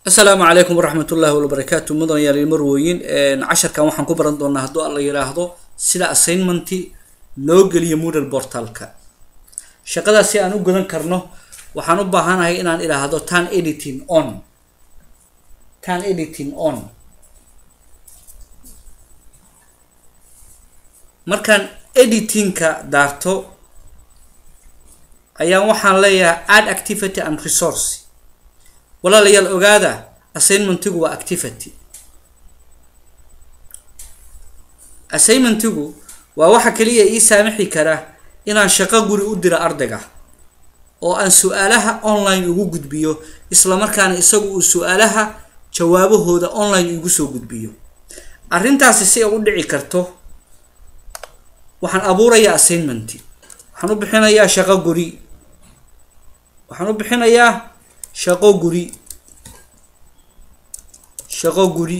asalaamu calaykum waraxmat ullaahi wabarakaatu mudan yaal marwooyin casharkan waxaan ku baran doonaa hadduu alla yidhaahdo sida assignmenti loo geliyo moodal portalka shaqadaas si aan u gudan karno waxaan u baahanahay inaan idhaahdo tan editing on tan editing on markaan editingka daarto ayaan waxaan leeyahay add activity and resource walaalayaal ogaada assignmentigu waa activity assignmentigu waa waxa kaliya ii saamixi kara inaan shaqo guri u diro ardayga oo aan su-aalaha online ugu gudbiyo isla markaana isagu uu su-aalaha jawaabahooda online igu soo gudbiyo arrintaasi si ay u dhici karto waxaan abuurayaa assignmenti waxaan u bixinayaa shaqo guri waxaan u bixinayaa shaqo guri shaqo guri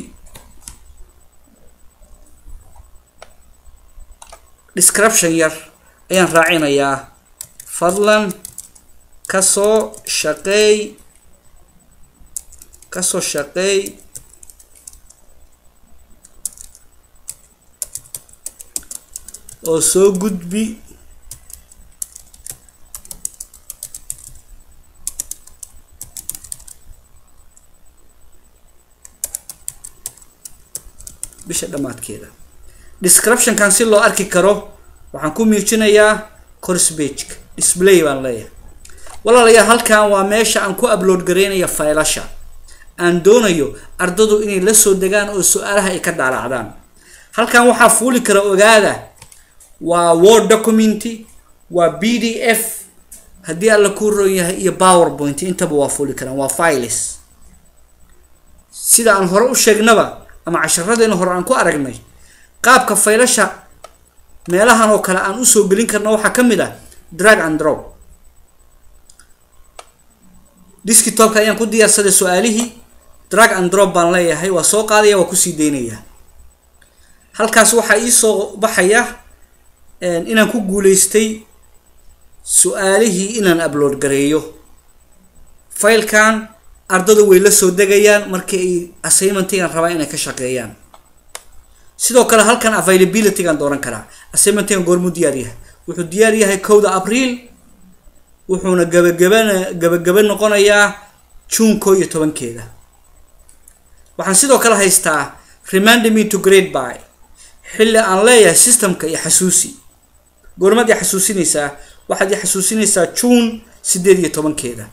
description yar ayaan raacinayaa fadlan kasoo shaqeey kasoo shaqeey oo soo gudbi bisha dhammaadkeeda descriptionkan si loo arki karo waxaan ku muujinayaa corsbageka display baan leeyahay walaalayaal halkan waa meesha aan ku upload garaynaya faylasha aan doonayo ardadu inay la soo degaan oo su-aalaha ay ka dhaalacdaan halkan waxaa fuuli kara ogaada waa word documenty waa b d f haddii alla kuu roon yahay iyo powerpoint intaba waa fuuli karaan waa files sida aan hore u sheegnaba ama casharadeena hore aan ku aragnay qaabka faylasha meelahan oo kale aan usoo gelin karno waxaa ka mid ah drag and drop diskitopka ayaan ku diyaarsaday su-aalihii drag and drop baan leeyahay waa soo qaadaya waa kusii daynaya halkaas waxaa iisoo baxaya inaan ku guuleystay su-aalihii inaan upload gareeyo faylkan ardadu way la soo degayaan markii ay assignmentigan rabaa inay ka shaqeeyaan sidoo kale halkan availabilitygan dooran karaa assignmentigan goormuu diyaar yahay wuxuu diyaar yahay kowda abriil wuxuuna gabagabana gabagaba noqonayaa june koo iyo tobankeeda waxaan sidoo kale haystaa remind me to grade by xilli aan leeyahay systemka iyo xasuusi goormaad i xasuusinaysaa waxaad i xasuusinaysaa june sideed iyo tobankeeda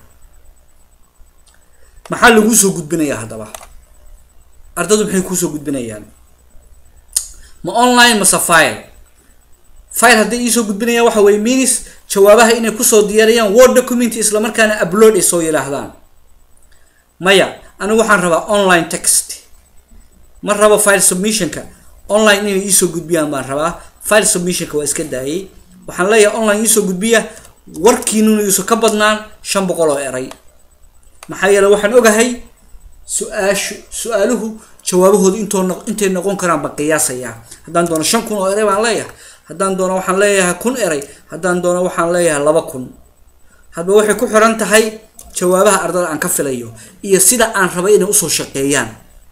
maxaa laguu soo gudbinayaa haddaba ardadu maxay kuusoo gudbinayaan ma online mase file file hadday iisoo gudbinayaan waxa weye minis jawaabaha inay kusoo diyaariyaan word document isla markaana upload ay soo yidhaahdaan maya anigu waxaan rabaa online text ma rabo file submissionka online inay iisoo gudbiyaan baan rabaa file submissionka waa iska daayay waxaan leeyahay online iisoo gudbiya warkiinuna iiso ka badnaan shan boqol oo eray maxaa yeele waxaan ogahay su-aashu su-aaluhu jawaabahooda intoo intay noqon karaan baan qiyaasayaa haddaan doono shan kun oo eray baan leeyahay haddaan doono waxaan leeyahay kun eray haddaan doono waxaan leeyahay laba kun hadba waxay ku xiran tahay jawaabaha ardada aan ka filayo iyo sida aan raba inay usoo shaqeeyaan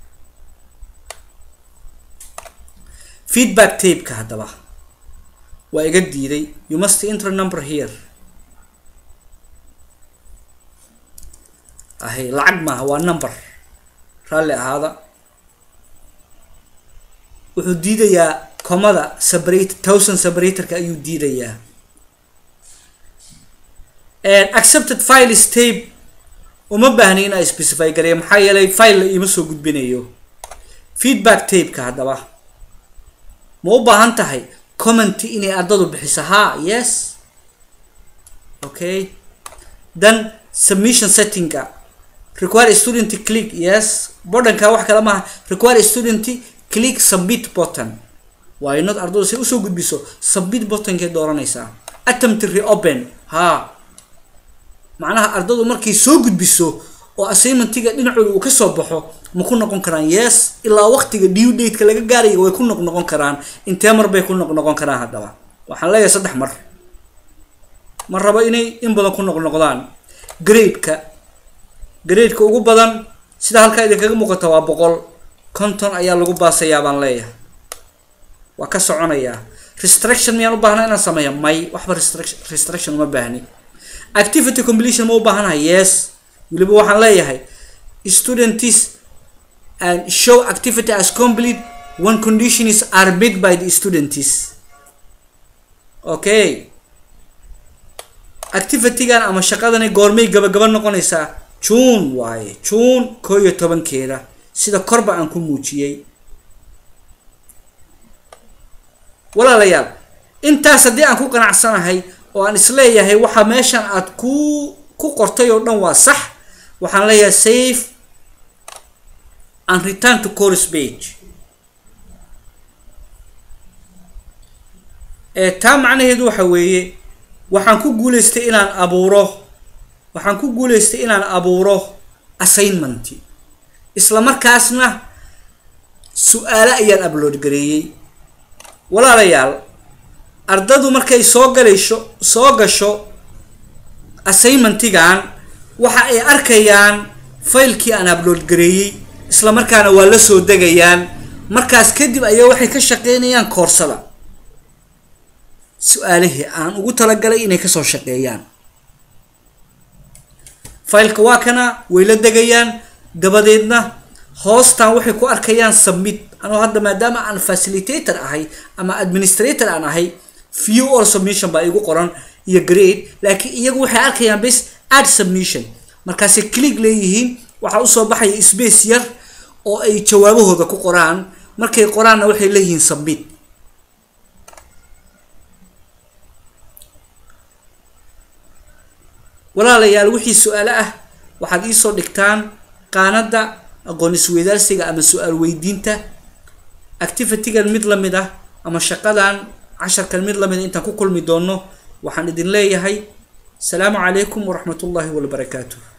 feedback tapeka haddaba waa iga diiday you must enter number here ahay lacag maaha waa number raalli ahaada wuxuu diidayaa comada separate thousand separatorka ayuu diidayaa accepted file tape uma baahni in ay specify gareeya maxaa yeelay file la iima soo gudbinayo feedback tapeka haddaba ma u baahan tahay commenty inay ardadu bixiso ha yes okay then submission settingka require student click yes bodhanka wax kale maaha require student click submit button waa inad ardadu si usoo gudbiso submit buttonkay dooranaysaa attempt reopen ha macnaha ardadu markay soo gudbiso oo assignmentiga dhinacooda uu kasoo baxo ma ku noqon karaan yes ilaa waqtiga due dateka laga gaarayo way ku noq noqon karaan intee mar bay ku noq noqon karaan haddaba waxaan leeyahay saddex mar ma rabo inay in badan ku noq noqdaan gradeka gradeka ugu badan sida halkaa idinkaga muuqata waa boqol konton ayaa lagu baasayaa baan leeyahay waa ka soconayaa restriction miyaan u baahna inaan sameeya may waxba restriction restriction uma baahni activity completion ma u baahanahay yes weliba waxaan leeyahay students and show activity as complete when conditions are met by the students okay activitygan ama shaqadani goormay gabagaba noqonaysaa june waaye june koo iyo tobankeeda sida korba aan ku muujiyey walaalayaal intaas haddii aan ku qanacsanahay oo aan isleeyahay waxa meeshan aad ku ku qortay oo dhan waa sax waxaan leeyahay safe and return to course page ee taa macnaheedu waxa weeye waxaan ku guuleystay inaan abuuro waxaan ku guuleystay inaan abuuro assignment isla markaasna su-aalo ayaan upload gareeyey walaalayaal ardadu markay soo galayso soo gasho assignmentigan waxa ay arkayaan faylkii aan upload gareeyey isla markaana waa la soo degayaan markaas kadib ayaa waxay ka shaqeynayaan koorsada su-aalihii aan ugu talagalay inay kasoo shaqeeyaan faylka waa kana way la degayaan dabadeedna hoostan waxay ku arkayaan submit anoo hadda maadaama aan facilitator ahay ama administrator aan ahay view or submission baa igu qoran iyo grade laakiin iyagu waxay arkayaan bes add submission markaasay click leeyihiin waxaa usoo baxaya space yar oo ay jawaabahooda ku qoraan markay qoraanna waxay leeyihiin submit walaalayaal wixii su-aalo ah waxaad iisoo dhigtaan qaanada aqoon isweydaarsiga ama su-aal weydiinta activitygan mid lamid ah ama shaqadan casharkan mid lamid a intaan ku kulmi doono waxaan idin leeyahay asalaamu calaykum waraxmat ullaahi wabarakaatuh